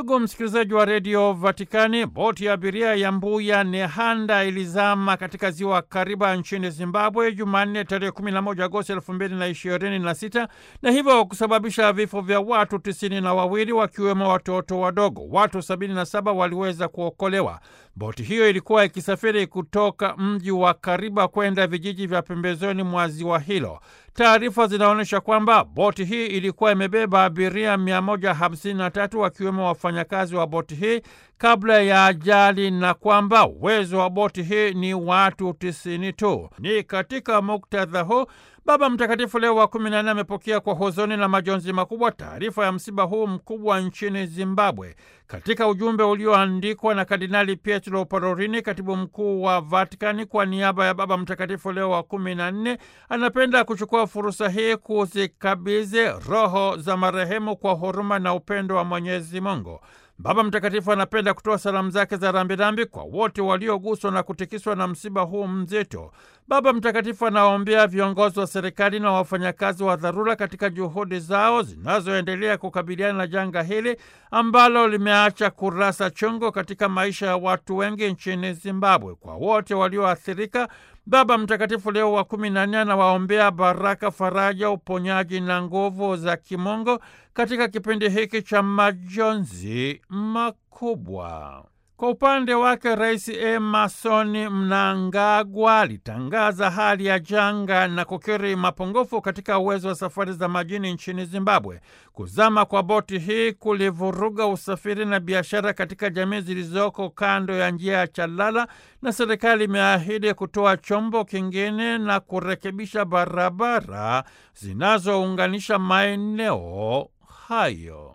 Ndugu msikilizaji wa redio Vatikani, boti ya abiria ya Mbuya Nehanda ilizama katika ziwa Kariba nchini Zimbabwe Jumanne tarehe 11 Agosti 2026 na hivyo kusababisha vifo vya watu tisini na wawili wakiwemo watoto wadogo. Watu 77 waliweza kuokolewa. Boti hiyo ilikuwa ikisafiri kutoka mji wa Kariba kwenda vijiji vya pembezoni mwa ziwa hilo. Taarifa zinaonyesha kwamba boti hii ilikuwa imebeba abiria 153 wakiwemo wafanyakazi wa boti hii kabla ya ajali na kwamba uwezo wa boti hii ni watu tisini tu. Ni katika muktadha huu Baba Mtakatifu Leo wa kumi na nne amepokea kwa huzuni na majonzi makubwa taarifa ya msiba huu mkubwa nchini Zimbabwe. Katika ujumbe ulioandikwa na Kardinali Pietro Parolin, katibu mkuu wa Vatikani, kwa niaba ya Baba Mtakatifu Leo wa kumi na nne, anapenda kuchukua fursa hii kuzikabidhi roho za marehemu kwa huruma na upendo wa Mwenyezi Mungu. Baba Mtakatifu anapenda kutoa salamu zake za rambirambi kwa wote walioguswa na kutikiswa na msiba huu mzito. Baba Mtakatifu anawaombea viongozi wa serikali na wafanyakazi wa dharura katika juhudi zao zinazoendelea kukabiliana na janga hili ambalo limeacha kurasa chungu katika maisha ya watu wengi nchini Zimbabwe. Kwa wote walioathirika, Baba Mtakatifu Leo wa kumi na nne anawaombea baraka, faraja, uponyaji na nguvu za kimungu katika kipindi hiki cha majonzi makubwa. Kwa upande wake Rais Emerson Mnangagwa alitangaza hali ya janga na kukiri mapungufu katika uwezo wa safari za majini nchini Zimbabwe. Kuzama kwa boti hii kulivuruga usafiri na biashara katika jamii zilizoko kando ya njia ya Chalala, na serikali imeahidi kutoa chombo kingine na kurekebisha barabara zinazounganisha maeneo hayo.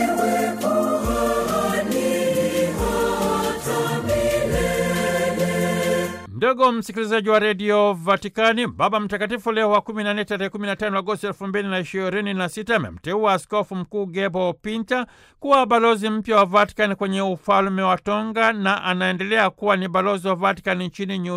Ndugu msikilizaji wa redio Vatikani, Baba Mtakatifu Leo wa 14 tarehe 15 Agosti 2026 amemteua askofu mkuu Gebo Pinta kuwa balozi mpya wa Vatikani kwenye ufalme wa Tonga na anaendelea kuwa ni balozi wa Vatikani nchini New